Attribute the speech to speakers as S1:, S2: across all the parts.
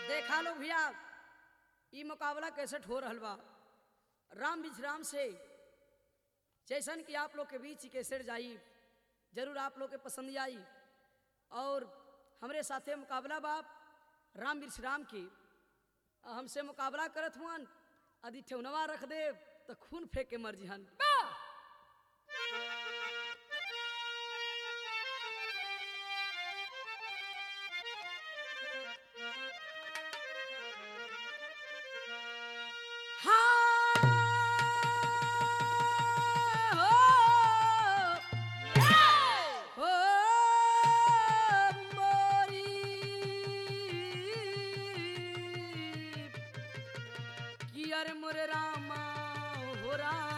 S1: देखा लो भैया ई मुकाबला कैसे हो रहल बा राम विश्राम से जैसन कि आप लोग के बीच कैसे जाई जरूर आप लोग के पसंद आई और हमरे साथे मुकाबला बाप राम विश्राम की आ हमसे मुकाबला करत हुअन यदि ठेवनवा रख दे तो खून फेंक के मर जिहन कियर मोरे रामा हो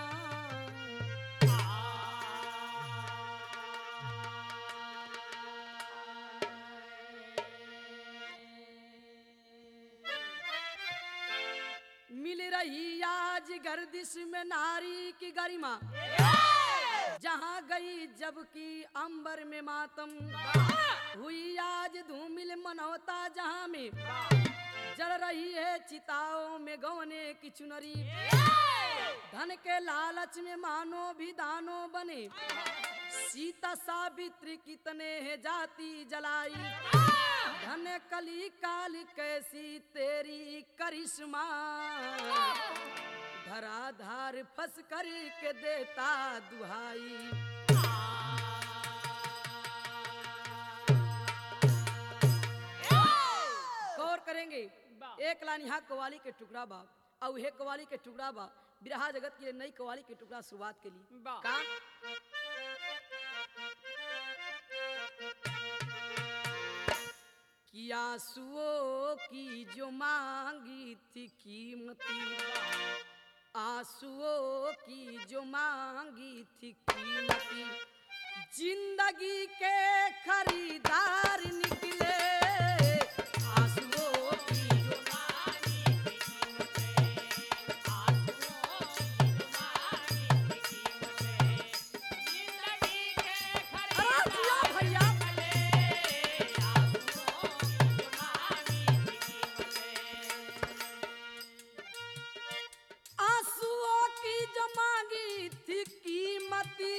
S1: मिल रही आज गर्दिश में नारी की गरिमा जहाँ गई जबकि अंबर में मातम हुई आज धूमिल मनौता जहाँ में जल रही है चिताओं में गवने की चुनरी धन के लालच में मानो भी दानो बने सीता सावित्री कितने है जाति जलाई धन कली काल कैसी तेरी करिश्मा धराधार फंस कर के देता दुहाई गौर करेंगे एक लाइन यहाँ कवाली के टुकड़ा बा और हे कवाली के टुकड़ा बा बिरहा जगत के लिए नई कवाली के टुकड़ा शुरुआत के लिए
S2: बा।
S1: का कि आंसुओं की जो मांगी थी कीमती आंसुओं की जो मांगी थी कीमती जिंदगी के खरीदार निकले आंसुओं की जो अरे जिया भैया आंसुओं की जो मांगी थी कीमती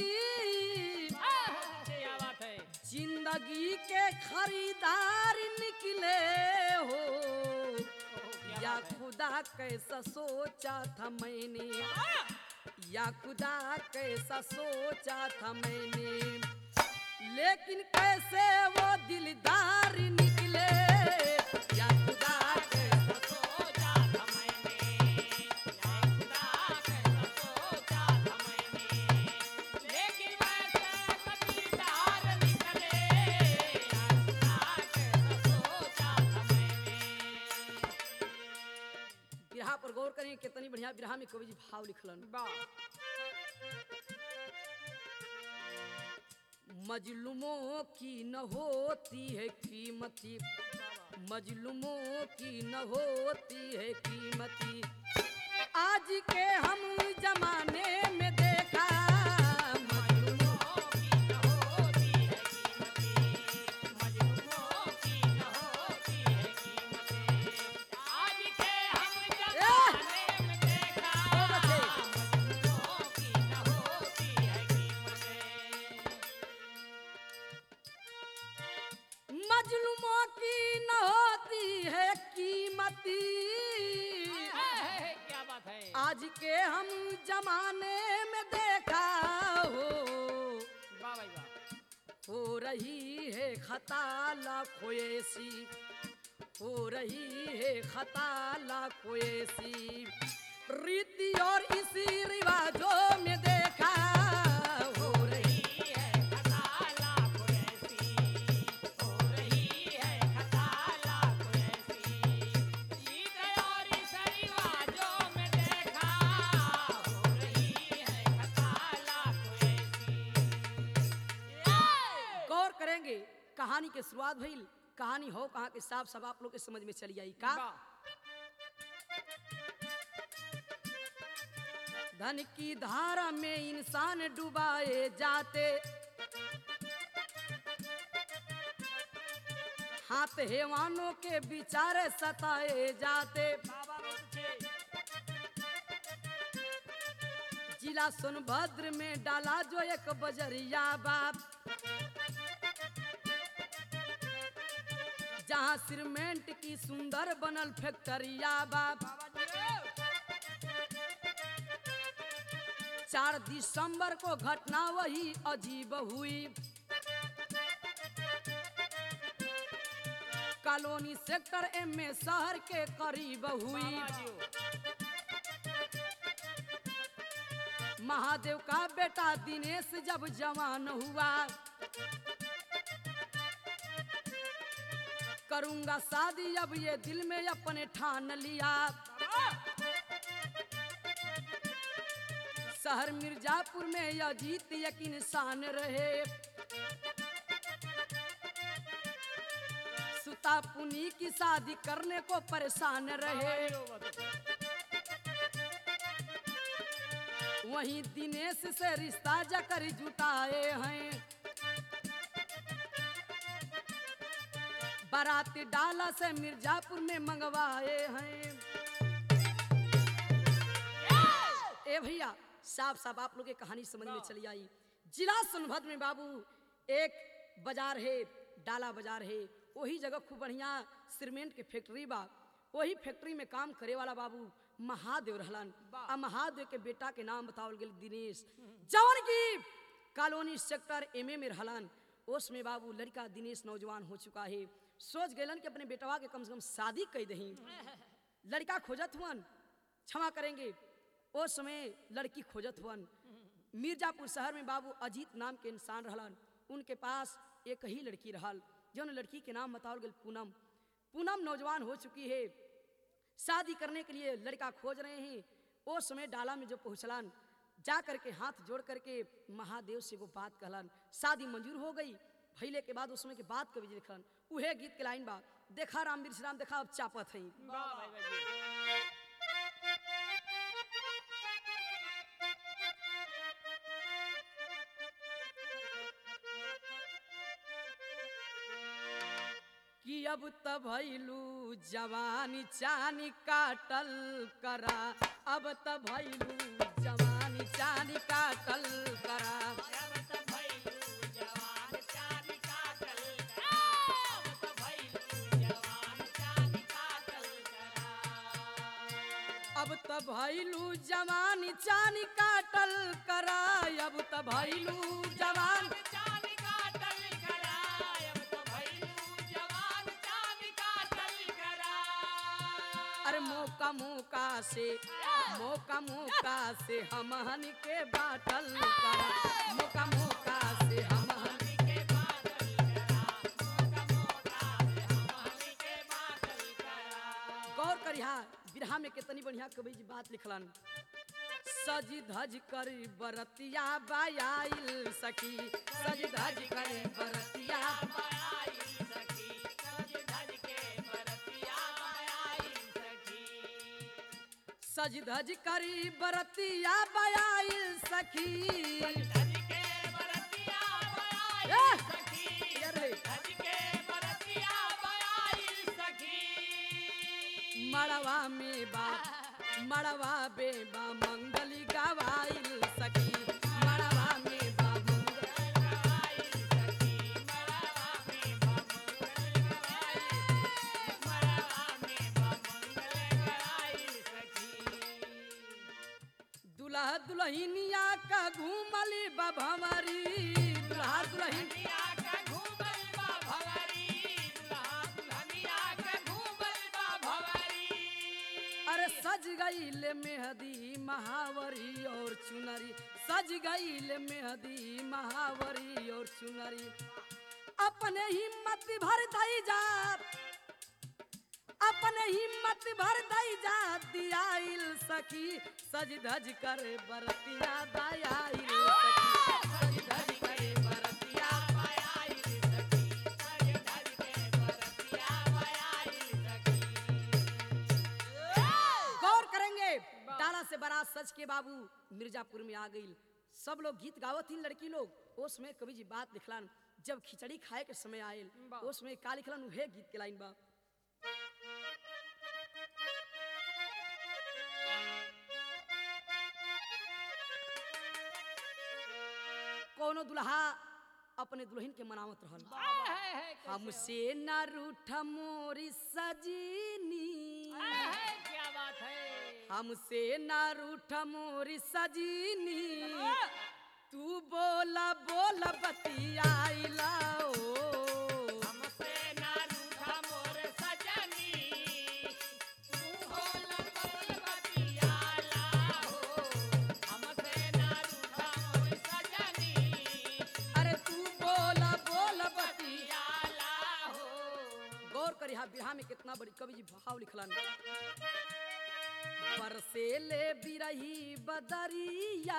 S2: क्या बात है
S1: जिंदगी के खरीदार निकले हो या खुदा कैसा सोचा था मैंने या खुदा कैसा सोचा था मैंने लेकिन कैसे वो दिलदार निकले या खुदा कैसा
S2: सोचा था मैंने या खुदा कैसा सोचा था मैंने लेकिन वैसे कबीरदार निकले या खुदा कैसा सोचा था मैंने
S1: बिरहा पर गौर करें कितनी बढ़िया बिरहा में कवि जी भाव लिखलन मजलूमों की न होती है कीमती मजलूमों की न होती है कीमती आज के हम जमाने में देखा मजलूमों
S2: की न होती है कीमती मजलूमों की न होती है कीमती आज के हम जमाने में देखा
S1: ओ बच्चे।
S2: मजलूमों की न होती है कीमती
S1: मजलूमों की न होती है कीमती
S2: क्या बात है
S1: आज के हम जमाने में देखा हो
S2: वाह भाई वाह
S1: हो रही है खता लाखों ऐसी हो रही है खता लाखों ऐसी रीति और इसी रिवाजों में देखा हो रही
S2: है खताला कोई ऐसी हो रही है खताला कोई ऐसी ईद और इस रिवाजों में देखा हो रही है खताला कोई ऐसी
S1: गौर करेंगे कहानी के शुरुआत भइल कहानी हो कहाँ के साफ सब आप लोग के समझ में चली आई का धन की धारा में इंसान डुबाए जाते हाथ हेवानों के विचार सताए जाते
S2: बाबा बहुत अच्छे
S1: जिला सोनभद्र में डाला जो एक बजरिया बाप जहाँ सीमेंट की सुंदर बनल फैक्ट्रिया बाप
S2: बाबा जी
S1: चार दिसंबर को घटना वही अजीब हुई कॉलोनी सेक्टर एम में शहर के करीब हुई
S2: बाबा जी
S1: महादेव का बेटा दिनेश जब जवान हुआ करूंगा शादी अब ये दिल में अपने ठान लिया शहर मिर्जापुर में यह जीत यकीन शान रहे सुता पुनी की शादी करने को परेशान रहे वहीं दिनेश से रिश्ता जकर जुटाए हैं बारात डाला से मिर्जापुर में मंगवाए हैं ए भैया साफ साफ आप लोग की कहानी समझ में चली आई जिला सोनभद्र में बाबू एक बाजार है डाला बाजार है वही जगह खूब बढ़िया सीमेंट के फैक्ट्री बा वही फैक्ट्री में काम करे वाला बाबू महादेव रहलन आ महादेव के बेटा के नाम बतावल गेल दिनेश जवन की कॉलोनी सेक्टर एमए में रहलन उसमें बाबू लड़का दिनेश नौजवान हो चुका है सोच गलन कि अपने बेटवा के कम से कम शादी कर दही लड़का खोजत हुअन क्षमा करेंगे उस समय लड़की खोजत हुअन मिर्जापुर शहर में बाबू अजीत नाम के इंसान रहलन उनके पास एक ही लड़की रहल जौन लड़की के नाम बताओल गेल पूनम पूनम नौजवान हो चुकी है शादी करने के लिए लड़का खोज रहे हैं वो समय डाला में जो पहुँचलन जा करके हाथ जोड़ करके महादेव से वो बात कहलन शादी मंजूर हो गई भैले के बाद उस समय के बात कवि जी लिखलन उहे गीत के लाइन बा देखा राम बीर राम देखा अब चापत है
S2: वाह भाई भाई
S1: कि अब त भैलू जवानी चानी काटल करा अब त भैलू जवानी चानी काटल करा
S2: जब तक भइलू जवान चांदी काटल करा जब तक भइलू जवान चांदी काटल करा
S1: अब त भैलू जवानी चानी काटल करा अब त भैलू जवान
S2: चांदी काटल करा अब तो भइलू जवान चांदी काटल करा
S1: अरे मौका मौका से मौका मौका से हमहन के बाटल करा मौका मौका से हमहन
S2: के बादल करा मोका मोका से हमनी के बादल करा
S1: गौर करिहा बिरहा में कितनी बढ़िया कवि जी बात लिखलन सज धज कर बरतिया बायाइल सखी सज धज कर बरतिया
S2: मायाई सखी सज धज के बरतिया मायाई सखी
S1: सज धज कर बरतिया बायाइल सखी
S2: धज के बरतिया मायाई
S1: ए!
S2: सखी
S1: यार रे,
S2: धज के बरतिया मायाई सखी
S1: मड़वा में बा मड़वा बेबा मंगली गवाइल सखी मड़वा में बा मंगल
S2: गवाई सखी मरवा में बमंगल गवाई मरवा में बमंगल गवाई सखी
S1: दुल्हा दुल्हनिया का घूमली बभमरी दुल्हा दुल्हन
S2: दुल्हनिया का घूमल बा भवरी दुल्हा दुल्हनिया का घूमल बा भवरी
S1: अरे सज गईल मेहदी महावरी और चुनरी सज गईल मेहदी महावरी और चुनरी अपने हिम्मत भर दई जात अपने हिम्मत भर दई जात दियाइल सखी सज धज कर बरतिया दयाइल सखी सज धज कर बरतिया
S2: मायाई सखी सज धज के बरतिया मायाई सखी
S1: गौर करेंगे डाला से बड़ा सच के बाबू मिर्जापुर में आ गई सब लोग गीत गावत ही लड़की लोग उसमें कवि जी बात लिखलन जब खिचड़ी खाए के समय आयल
S2: बा।
S1: उसमें का लिखलन उहे गीत के लाइन बा कोनो दुल्हा अपने दुल्हन के मनावत रहल
S2: है, है, है, कैसे हो?
S1: हमसे न रूठ मोरी सजीनी
S2: है, है, क्या बात है
S1: हमसे न रूठ मोरी सजीनी तू बोला बोला बतियाइला ओ
S2: हमसे ना रूठा मोर सजनी तू बोल बोल बतियाला हो हमसे ना रूठा मोर सजनी
S1: अरे तू बोला बोला बतिया
S2: बतियाला हो
S1: गौर करी हा बिरहा में कितना बड़ी कवि जी भाव लिखलन बरसे ले बिरही बदरिया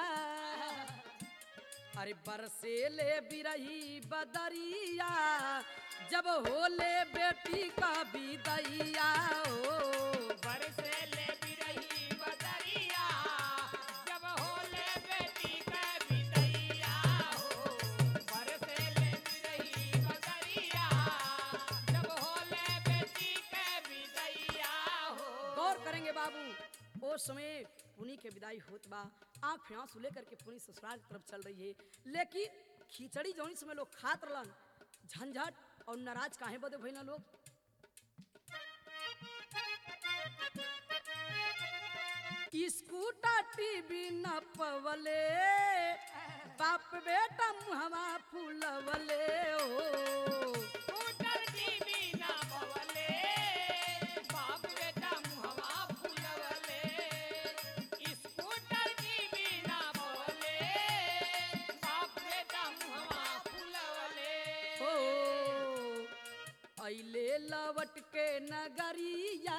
S1: अरे बरसे ले बिरही बदरिया जब होले बेटी का विदैया ओ
S2: बरसे ले बिरही बदरिया जब होले बेटी के बिदैया हो बरसे ले बिरही बदरिया जब होले बेटी के बिदैया हो
S1: गौर करेंगे बाबू ओ समय पुनी के विदाई होत बा आंख में आंसू लेकर के पुनी ससुराल की तरफ चल रही है लेकिन खिचड़ी जौनी समय लोग खात रहलन झंझट और नाराज काहे बदे भइल लोग स्कूटर टीवी न पवले बाप बेटा मुहवा फूलवले ओ
S2: स्कूटर टीवी ना बवले बाप बेटा मुहवा फुलवले स्कूटर टीवी ना बवले बाप बेटा मुहवा फुलवले
S1: हो अइले लवट के नगरिया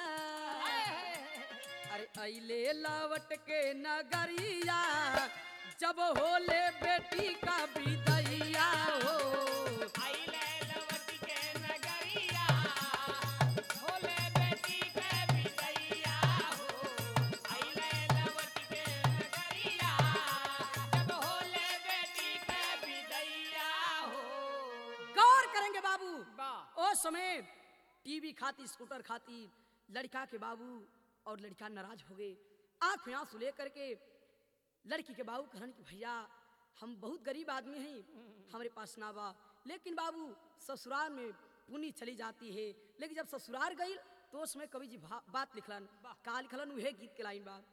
S1: अरे अइले लवट के नगरिया जब होले बेटी का विदैया हो
S2: आइले लवट के नगरिया होले बेटी के बिदैया हो आइले लवट के नगरिया जब होले बेटी के बिदैया हो
S1: गौर करेंगे बाबू
S2: वाह
S1: ओ समय टीवी खाती स्कूटर खाती लड़का के बाबू और लड़का नाराज हो गए आंख में आंसू लेकर के लड़की के बाबू कहन कि भैया हम बहुत गरीब आदमी हैं हमारे पास ना बा लेकिन बाबू ससुराल में पुनी चली जाती है लेकिन जब ससुराल गई तो उसमें कवि जी भा- बात लिखलन का लिखलन उहे गीत के लाइन बा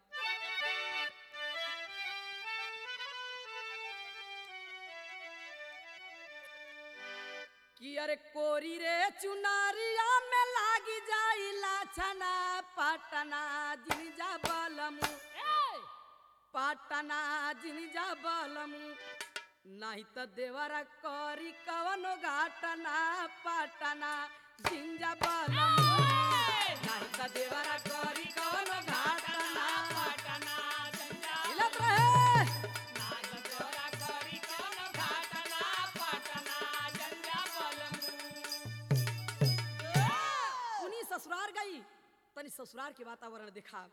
S1: कि अरे कोरी रे चुनारिया में लागी जाइला छना पटना जिनजा बलमु पटना जिनजा बलमु नहीं तो देवरा करी कवनो घाटना पटना जिनजा बलमु नहीं तो देवरा करी कवनो घाटना
S2: पटना जंजा
S1: हिलत रहे
S2: नाग जोरा करी कोनो घाटना पटना जंजा बलमू
S1: उन्हीं ससुराल गई तनी ससुराल के वातावरण देखा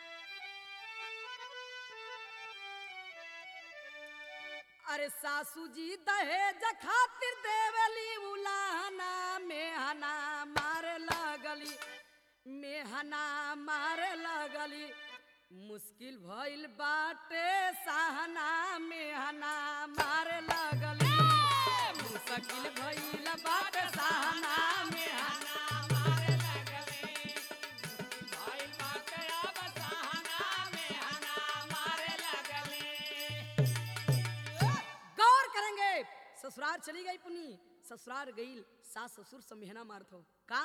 S1: अरे सासू जी दहेज खातिर देवली उलाहना मेहना मारे लगली मेहना मारे लगली मुश्किल भइल बाटे सहना मेहना मारे लगली मुश्किल भइल बाटे सहना मेहना
S2: मारे लगले भाई बाटे अब सहाना में हना मारे लगले
S1: गौर करेंगे ससुराल चली गई पुनी ससुराल गई सास ससुर से मेहना मारत हो का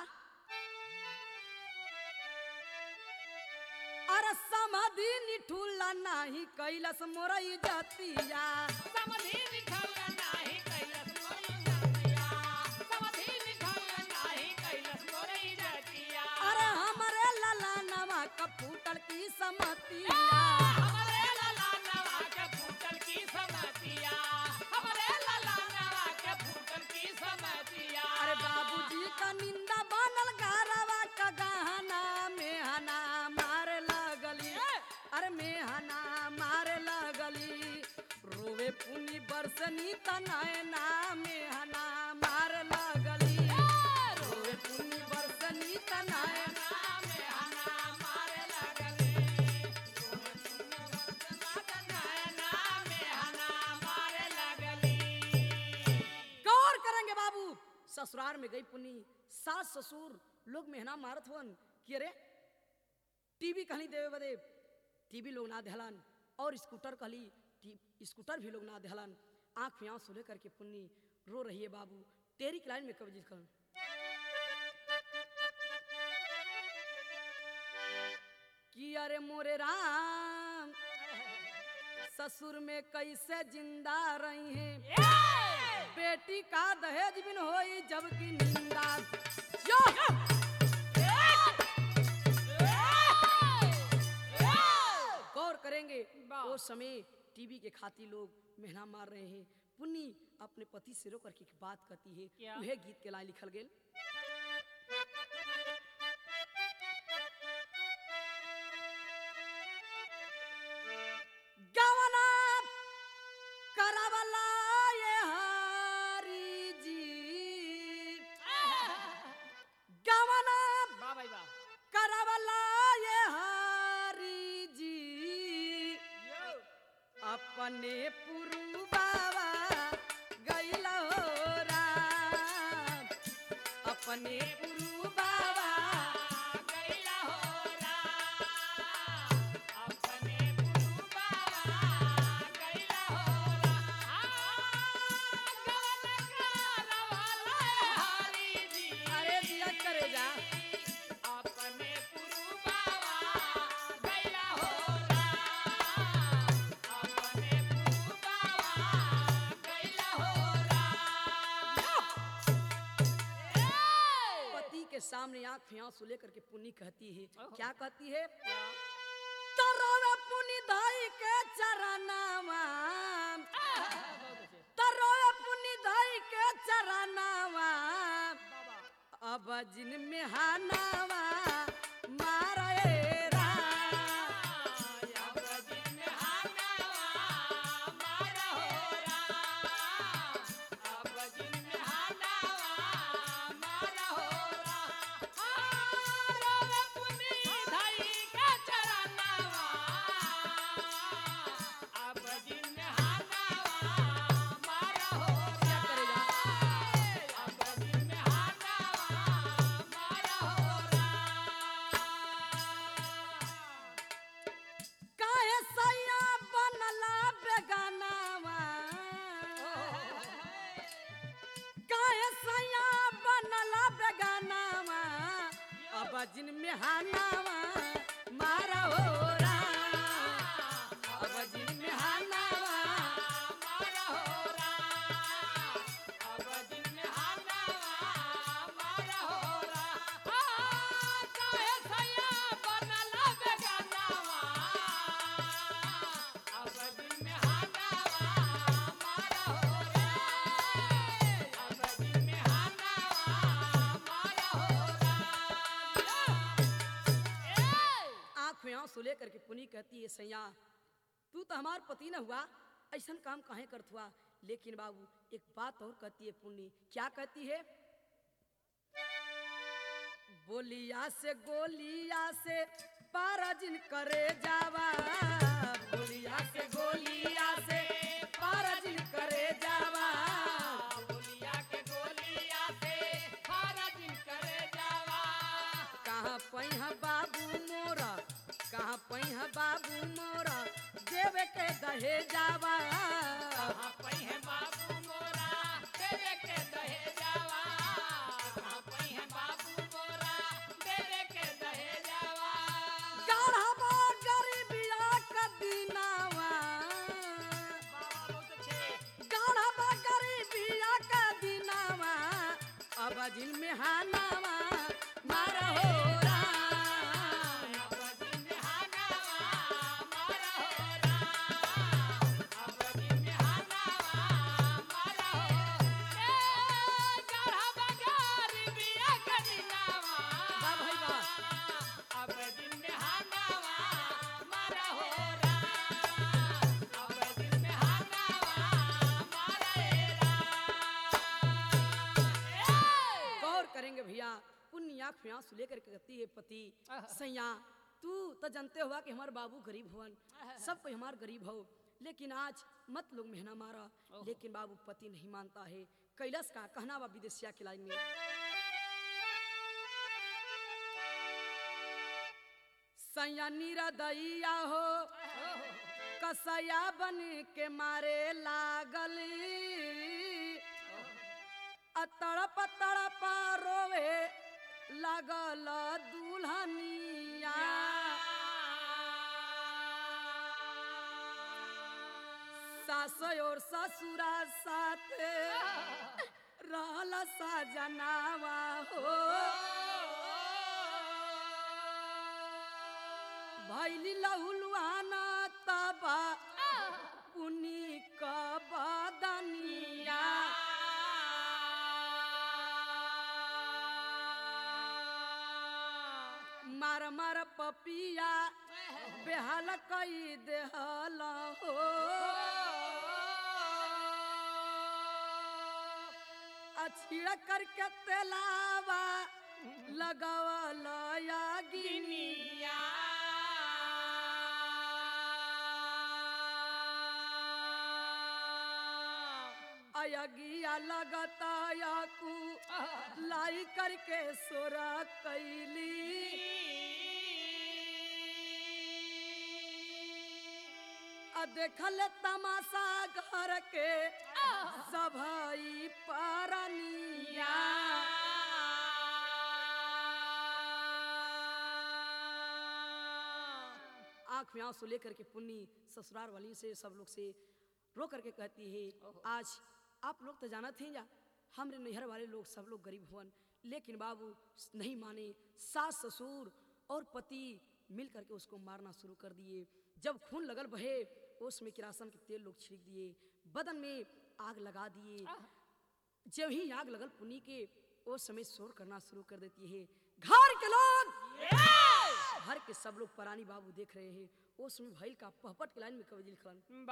S1: अरे समाधि निठुला नाही कैलस मोरई जतिया
S2: समधि निठल नाही कैलस मोरी जतिया समधि निठल नाही कैलस मोरी जतिया
S1: अरे हमरे लला नवा का फूटल की समतिया
S2: हमरे लला नवा के फूटल की समतिया हमरे लला नवा के फूटल की समतिया
S1: अरे बाबूजी का निंदा बनल गारवा का गहना मेहना मारे लगली अरे मेहना मारे लगली रोवे पुनी बरसनी तनयना मेहना ससुराल में गई पुनी सास ससुर लोग मेहना मारत हुअन कि अरे टीवी कहली देवे बदे टीवी लोग ना दहलन और स्कूटर कहली टी- स्कूटर भी लोग ना दहलन आंख में आंसू लेकर के पुन्नी रो रही है बाबू तेरी की लाइन में कब जिसकन कि अरे मोरे राम ससुर में कैसे जिंदा रही हैं बेटी का दहेज बिन होई जबकि निंदा यो! गौर करेंगे
S2: वाह।
S1: वो समय टीवी के खाती लोग मेहना मार रहे हैं पुन्नी अपने पति से रो करके एक बात कहती है
S2: क्या?
S1: वह गीत के लाइन लिखल गेल गवना करवला ये हरी जी गवना
S2: वाह भाई वाह
S1: करवला ये हरी जी
S2: यो
S1: अपने पुरु बाबा गैला हो राम अपने पुरु बाबा
S2: गैला हो राम अपने गुरु बाबा गैला हो राम गवन करवला हरि जी
S1: अरे दिया करे जा
S2: अपने गुरु बाबा गैला हो राम अपने गुरु बाबा गैला हो राम
S1: पति के सामने आंख में आंसू लेकर के पुन्नी कहती है
S2: ओहो।
S1: क्या कहती है तरोवे पुनि धाई के चरनावा तरोवे पुनि धाई के चरनावा अब जिन में हानावा मारे राम क्या करेगा काहे सैया बनला बेगानावा काहे सैया बनला बेगानावा अब जिन में हानावा मारा हो राम अब जिन में हानावा आंख में आंसू लेकर के पुनी कहती है सैया तू तो हमार पति न हुआ ऐसन काम काहे करत हुआ लेकिन बाबू एक बात और कहती है पुन्नी क्या कहती है बोलिया से गोलिया से पारा जिन करे जावा बोलिया से गोलिया से पारा जिन करे जावा कहाँ पैहा बाबू मोरा कहाँ पैहा बाबू मोरा देवे के दहे जावा गाढ़वा गरीबिया का दीनावा गाढ़वा गरीबिया का दीनावा अब जिन में हानावा मारा हो राम वाह भाई वाह
S2: अब दिन में हानावा मारा हो राम अब दिन में हानावा मारा हे राम
S1: गौर करेंगे भैया पुण्य आँख में आंसू लेकर के कहती है पति
S2: आहा।
S1: सैया तू तो जानते हुआ कि हमारे बाबू गरीब हुवन सब कोई हमार गरीब हो लेकिन आज मत लोग मेहना मारा लेकिन बाबू पति नहीं मानता है कैलाश का कहना बा विदेशिया के लाइन में सैया निरदैया हो कसया बन के मारे लागल आ तड़प तड़प रोवे लागल दुल्हनिया सास और ससुरा साथ रहल सजनावा हो भैली लहुलुआना तबा पुनी का बदनिया मार मार पपिया बेहाल कई देहल हो अछिड़ करके तेलावा लगावल यागिनिया अयगिया लगता याकू लाई करके सोरा कैली आ देखल तमाशा घर के सभई परनिया आंख में आंसू लेकर के पुन्नी ससुराल वाली से सब लोग से रो करके कहती है आज आप लोग तो जानत हैं या हमरे नैहर वाले लोग सब लोग गरीब हुवन लेकिन बाबू नहीं माने सास ससुर और पति मिल करके उसको मारना शुरू कर दिए जब खून लगल बहे उसमें किरासन के तेल लोग छिड़क दिए बदन में आग लगा दिए जब ही आग लगल पुनी के उस समय शोर करना शुरू कर देती है घर के लोग घर के सब लोग परानी बाबू देख रहे हैं उस समय भैल का पहपट के लाइन में कवि लिखलन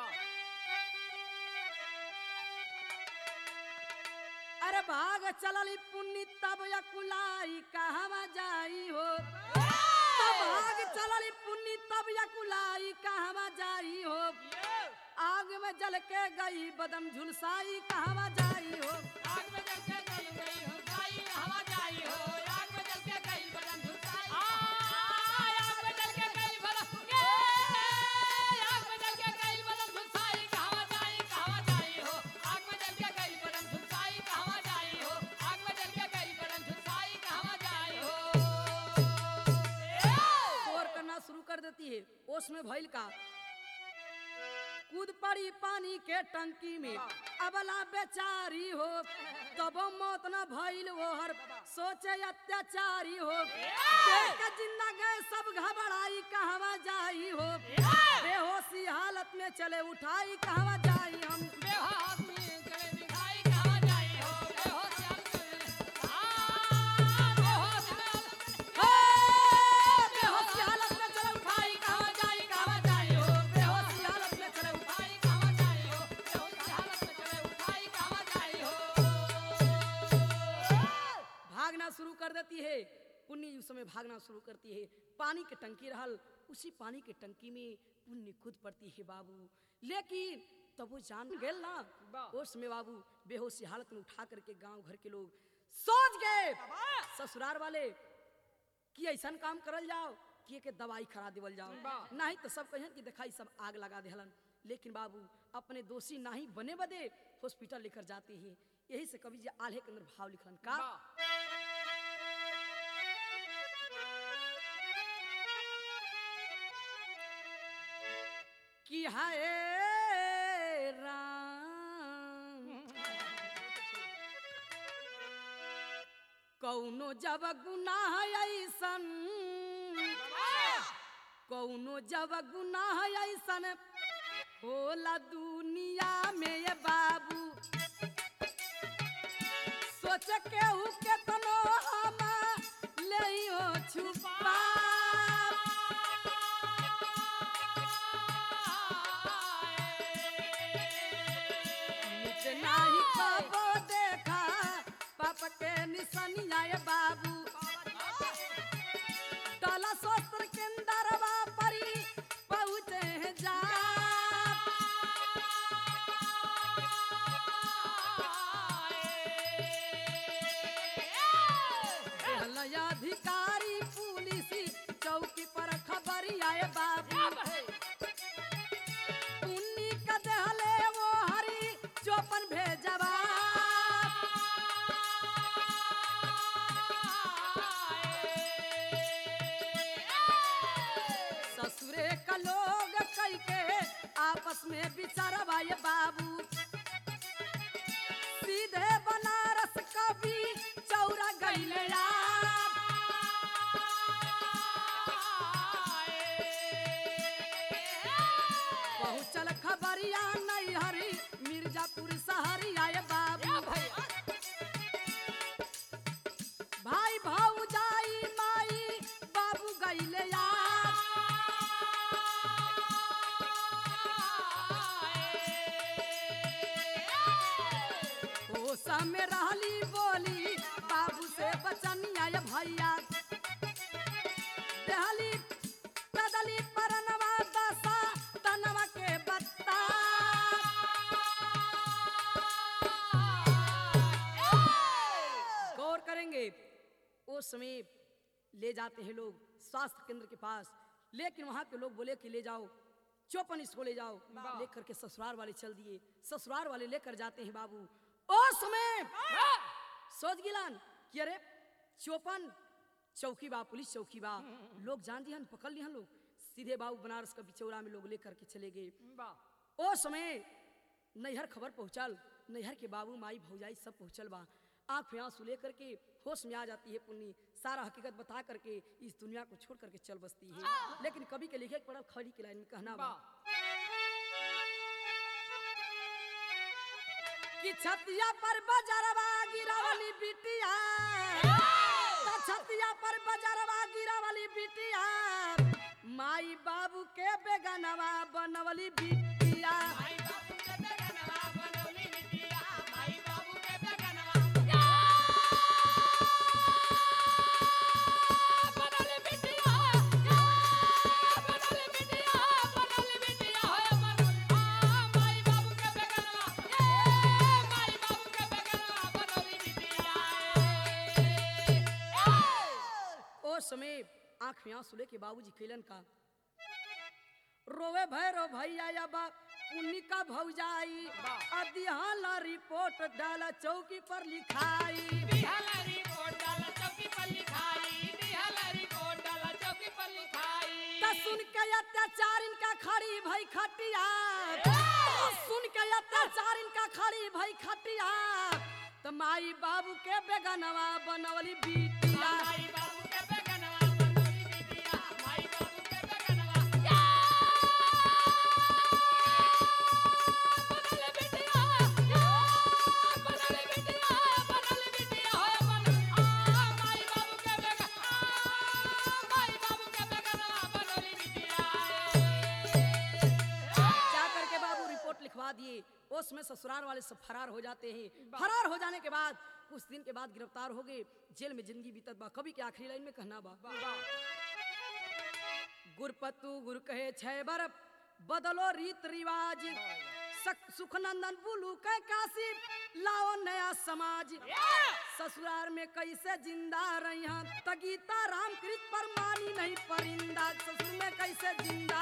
S1: अरे भाग चलल पुन्नी तब या कुलाई कहवा जाई हो तब भाग चलल पुन्नी तब या कुलाई कहवा जाई हो आग में जल के गई बदम झुलसाई कहवा जाई हो
S2: आग में जल के गई गई हो गाई हवा जाई हो आग में जल के गई बदन झुलसाई आ आग में जल के गई बदन ए आग में जल के गई बदन झुलसाई कहां जाई कहां जाई हो आग में जल के गई बदन झुलसाई कहां जाई हो आग में जल के गई बदन झुलसाई कहां जाई हो
S1: शोर करना शुरू कर देती है ओस में भइल का कूद पड़ी पानी के टंकी में अबला बेचारी हो तब मौत न भइल वो हर सोचे अत्याचारी हो देख के जिंदा गए सब घबराई कहवा जाई हो बेहोशी हालत में चले उठाई कहवा जाई हम
S2: बेहोश में चले दिखाई कहां जाई हो बेहोश में आ बेहोश में
S1: हे! बेहोशी हालत में चले उठाई
S2: कहां जाई कहां जाई हो
S1: बेहोशी हालत में चले उठाई
S2: उठाई कहां जाई हो बेहोश हालत में चले उठाई कहां जाई हो
S1: भागना शुरू कर देती है पुण्य उस समय भागना शुरू करती है पानी के टंकी रहल उसी पानी के टंकी में पुण्य खुद पड़ती है बाबू लेकिन तब वो जान गेल ना उस समय बाबू बेहोशी हालत में उठा करके गांव घर के लोग सोच गए ससुराल वाले कि ऐसा काम करल जाओ कि के दवाई खरा देवल जाओ नहीं तो सब कहें कि दिखाई सब आग लगा देहलन लेकिन बाबू अपने दोषी नहीं बने बदे हॉस्पिटल लेकर जाते हैं यही से कवि जी आल्हे के अंदर भाव लिखलन का कि हाय राम कौनो जब गुनाह ऐसन कौनो जब गुनाह ऐसन होला दुनिया में ये बाबू सोच के हु केतनो हम ले छुपा मिट नाही कबो देखा पाप के निशानिया ये बाबू डला सोस्त्र के अंदरवा परी पहुँचे हैं जा आए बाबू उन्नी का दहले वो हरी चौपन भेजवा ससुरे का लोग कई के आपस में बिचारवा ये बाबू सीधे बनारस कभी चौरा गईले पहुँचल खबरिया नहीं हरी मिर्जापुर शहरिया ये बाबू भाई भाऊ जाई माई बाबू गईले यार ओ समय रहली बोली बाबू से बचनिया ये भैया दहली कदली परनवा दसा तनवा के बत्ता गौर करेंगे उस समय ले जाते हैं लोग स्वास्थ्य केंद्र के पास लेकिन वहां के लोग बोले कि ले जाओ चौपन इसको ले जाओ लेकर के ससुराल वाले चल दिए ससुराल वाले लेकर जाते हैं बाबू उस समय सोच गिलान कि अरे चौपन चौकी बा पुलिस चौकी बा लोग जान दिहन पकड़ लिहन लोग सीधे बाबू बनारस का बिचौरा में लोग लेकर के चले गए ओ समय नैहर खबर पहुंचल नैहर के बाबू माई भौजाई सब पहुंचल बा आंख में आंसू लेकर के होश में आ जाती है पुन्नी सारा हकीकत बता करके इस दुनिया को छोड़ करके चल बसती है लेकिन कभी के लिखे के पड़ल खड़ी की लाइन में कहना बा कि छतिया पर बजरवा गिरावली बिटिया तो छतिया पर बजरवा गिरावली बिटिया माई बाबू के बेगनवा बनवली बिटिया ओ समय आंख में आंसू लेके बाबूजी कैलन का रोवे भैरो भैया या बा उन्नी का भौजाई अदिहाला रिपोर्ट डाला चौकी पर लिखाई त सुन के अत्याचार इनका खड़ी भई खटिया त सुन के अत्याचार इनका खड़ी भई खटिया त माई बाबू के बेगनवा बनवली बिटिया जा करके बाबू रिपोर्ट लिखवा दिए उसमें ससुराल वाले सब फरार हो जाते हैं फरार हो जाने के बाद कुछ दिन के बाद गिरफ्तार हो गए जेल में जिंदगी बीतत बा कभी के आखिरी लाइन में कहना बा गुरपतु गुर कहे छह बर बदलो रीत रिवाज सक- सुखनंदन बुलू कह काशी लाओ नया समाज ससुराल में कैसे जिंदा रही तगीता राम कृत पर मानी नहीं परिंदा ससुर में कैसे जिंदा